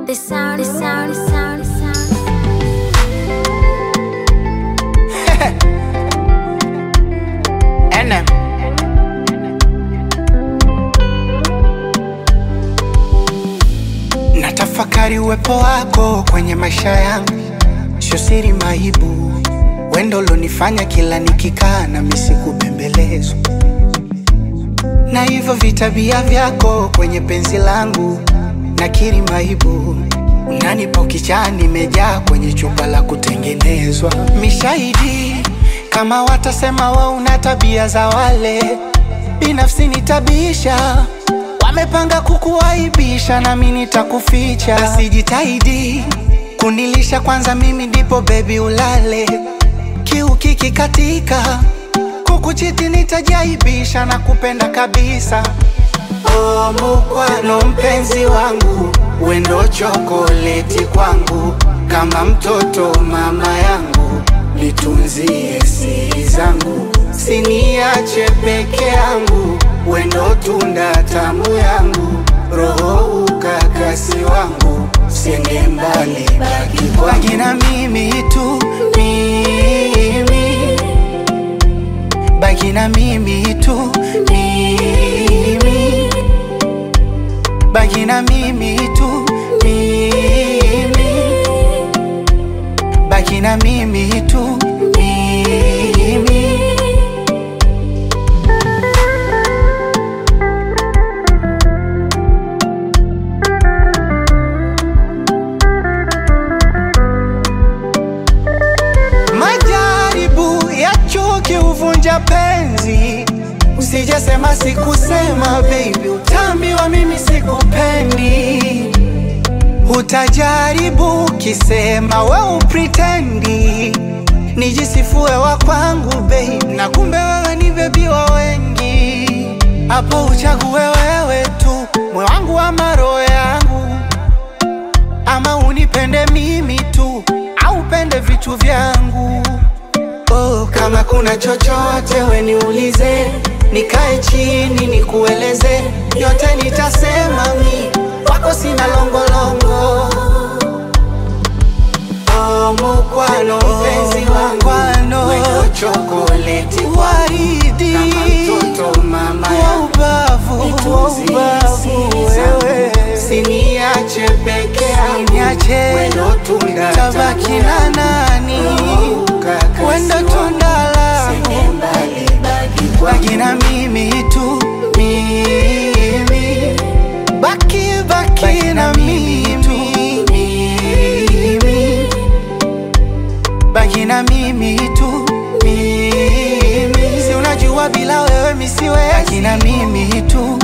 The sound, the sound, the sound, the sound. NM. Natafakari uwepo wako kwenye maisha yangu, sio siri maibu, wendo ulonifanya kila nikikaa na misi kubembelezwa na hivyo vitabia vyako kwenye penzi langu, nakiri maibu, unanipa ukichaa, nimejaa kwenye chupa la kutengenezwa. Mishahidi kama watasema wa una tabia za wale, binafsi nitabisha Wamepanga kukuaibisha, nami nitakuficha. Basi jitahidi kunilisha kwanza, mimi ndipo bebi ulale. Kiu kikikatika, kukuchiti nitajaibisha na kupenda kabisa. Oh, mukwano mpenzi wangu, wendo chokoleti kwangu, kama mtoto mama yangu, nitunzie siri zangu, siniache peke yangu, wendo tunda tamu yangu, roho ukakasi wangu, siende mbali, baki kwangu, baki na mimi tu, mimi baki na mimi tu, mimi baki na mimi tu, mimi baki na mimi tu, mimi Majaribu ya chuki huvunja penzi, usijasema sikusema, baby, utaambiwa mimi sikupendi. Utajaribu kisema we upritendi, nijisifue wa kwangu babe, na kumbe wewe ni bebi wa wengi. Hapo uchague wewe tu, moyo wangu ama roho yangu ama unipende mimi tu au upende vitu vyangu. Oh, kama kuna chochote we niulize, nikae chini nikueleze, yote nitasema mi wako sina longolongo. Oh, mukwano mpenzi wangu, wendo chokoleti waridi kama mtoto mama wa yangu ubavu, wa Nitunzie ubavu siri zangu, wewe. Siniache peke yangu, Niache, wendo tunda tabaki tamu na yangu, nani? roho ukakasi Wendo wangu, tunda langu. siende mbali, baki kwangu. Baki na mimi tu, mimi baki baki na mimi tu, mimi baki na mimi tu, mimi si unajua bila wewe misiwezi. Baki na mimi tu,